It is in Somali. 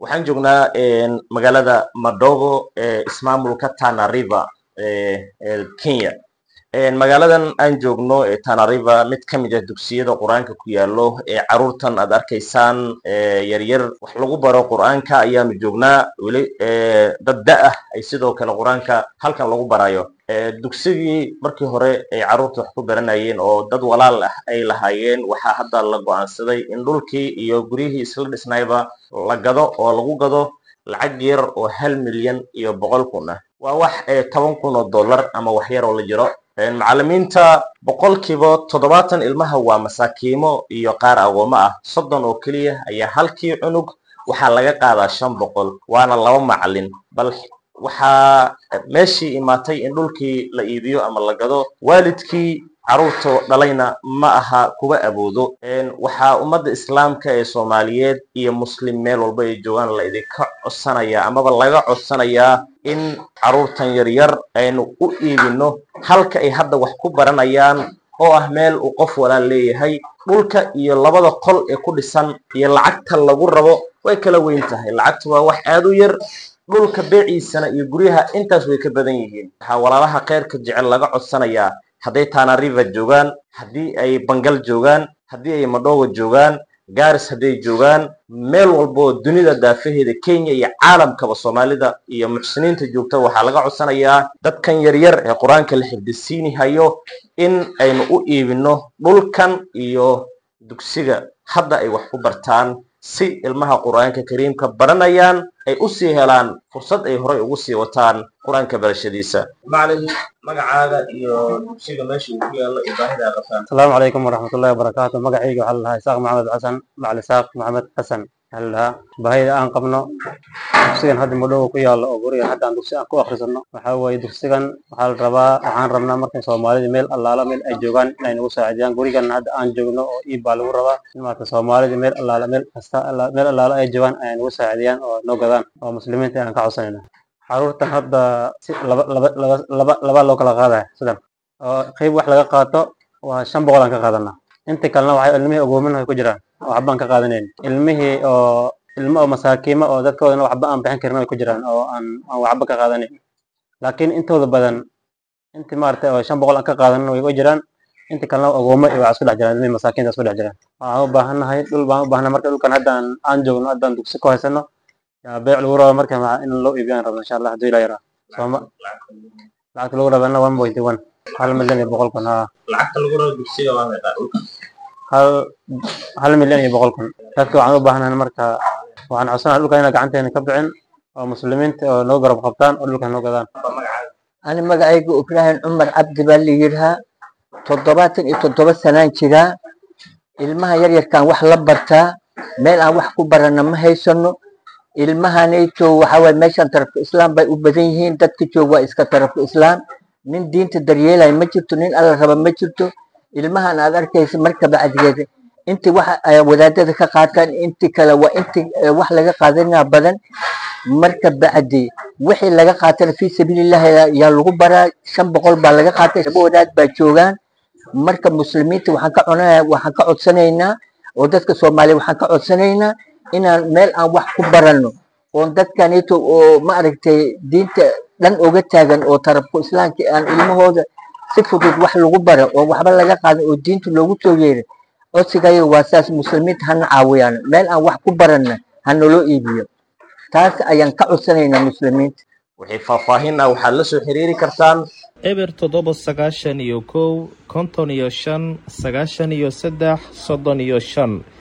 waxaan joognaa magaalada madogo ee ismaamulka tana river ee kenya magaaladan aan joogno ee tana river mid ka mid ah dugsiyada qur-aanka ku yaalo ee caruurtan aad arkaysaan yaryar wax lagu baro qur-aanka ayaanu joognaa weli dad da ah ay sidoo kale qur-aanka halkan lagu barayo dugsigii markii hore ay carruurta wax ku baranayeen oo dad walaal ah ay lahaayeen waxaa hadda la go-aansaday in dhulkii iyo guryihii isla dhisnayba la gado oo lagu gado lacag yar oo hal milyan iyo boqol kun ah waa wax toban kun oo dollar ama wax yar oo la jiro macallimiinta boqolkiiba toddobaatan ilmaha waa masaakiimo iyo qaar agoommo ah soddon oo keliya ayaa halkii cunug waxaa laga qaadaa shan boqol waana laba macallin bal waxaa meeshii imaatay in dhulkii la iibiyo ama la gado waalidkii carruurta dhalayna ma aha kuwa awoodo waxaa ummadda islaamka ee soomaaliyeed iyo muslim meel walba ay joogaan la idinka codsanayaa amaba laga codsanayaa in carruurtan yaryar aynu u iibino halka ay hadda wax ku baranayaan oo ah meel uu qof walaal leeyahay dhulka iyo labada qol ee ku dhisan iyo lacagta lagu rabo way kala weyn tahay lacagta waa wax aad u yar dhulka beeciisana iyo guryaha intaas way ka badan yihiin waxaa walaalaha kheyrka jecel laga codsanayaa hadday tana river joogaan haddii ay bangal joogaan haddii ay madhowa joogaan garis hadday joogaan meel walba oo dunida daafaheeda kenya iyo caalamkaba soomaalida iyo muxsiniinta joogta waxaa laga codsanayaa dadkan yaryar ee qur-aanka la xifdisiini hayo in aynu u iibino dhulkan iyo dugsiga hadda ay wax ku bartaan si ilmaha qur-aanka kariimka baranayaan ay usii helaan fursad ay horay ugu sii wataan qur-aanka barashadiisa macalin magacaaga iyo dugsiga meesha uu ku yaallo iyo baahida aad qabtaan asalaamu calaykum waraxmatullahi wabarakaatu magacayga waxaa la dhahaa isaaq maxamed xasan macali isaaq maxamed xasan waxaa la dhahaa baahida aan qabno dugsigan hadda madhowa ku yaallo oo gurigan hadda aan dugsi aan ku akhrisano waxaa weeye dugsigan waxaa la rabaa waxaan rabnaa markay soomaalida meel allaala meel ay joogaan inay nagu saacidiyaan gurigan hadda aan joogno oo iib baa lagu rabaa in maarata soomaalida meel allaala meel kasta meel allaala ay joogaan ay nagu saacidiyaan oo noo gadaan oo muslimiinta aan ka codsanayna caruurtan hadda si laba laba laba laba laba loo kala qaadaya sidan oo qayb wax laga qaato waa shan boqol aan ka qaadanaa inta kalena waxay ilmihii ogoomin ay ku jiraan oo waxba aan ka qaadanayn ilmihii oo ilmo oo masaakiimo oo dadkoodana waxba aan bixin karin ay ku jiraan oo aan aan waxba ka qaadanayn laakiin intooda badan inti maaragtay oo shan boqol aan ka qaadanin way u jiraan inta kalena ogoomo iyo waa isku dhex jiraan ilmihii masaakiinta isku dhex jiraan waxaan u baahannahay dhul baan u baahnaa marka dhulkan hadda aan aan joogno haddaan dugsi ku haysano yaa beec lagu rabo marka in loo iibiyaan rabno insha allah hadduu ilaa yaraa sooma lacagta lagu rabana one point one hal milyan iyo boqol kun haa lacagta lagu rabo dugsiga waa meeqaa dhulka hal hal milyan iyo boqol kun dadka waxaan u baahnahay marka waxaan codsanahay dhulka inaan gacanteena ka bixin oo muslimiinta oo noo garab qabtaan oo dhulka noo gadaan ani magacayga ibraahim cumar cabdi baa la yidhahaa toddobaatan iyo toddoba sanaan jiraa ilmaha yaryarkaan wax la bartaa meel aan wax ku barana ma haysano ilmahanayto waxa waye meeshan tarafka islaam bay u badan yihiin dadka joog waa iska tarafka islaam nin diinta daryeelaya ma jirto nin alla raba ma jirto ilmahan aad arkaysa marka bacdigeeda inti waxa ay wadaadada ka qaataan inti kale waa inti wax laga qaadanaa badan marka bacdi wixii laga qaatana fii sabiilillahi yaa lagu baraa shan boqol baa laga qaatay laba wadaad baa joogaan marka muslimiinta waxaan ka cunaa waxaan ka codsanaynaa oo dadka soomaaliya waxaan ka codsanaynaa inaan meel aan wax ku baranno oon dadkanito oo ma aragtay diinta dhan oga taagan oo tarafku islaamka aan ilmahooda si fudud wax lagu bara oo waxba laga qaadan oo diinta loogu soo yeeray codsigayo waa saas muslimiinta hana caawiyaan meel aan wax ku baranna hanaloo iibiyo taas ayaan ka codsanaynaa muslimiinta wixii faahfaahin ah waxaad la soo xiriiri kartaan eber toddoba sagaashan iyo kow konton iyo shan sagaashan iyo saddex soddon iyo shan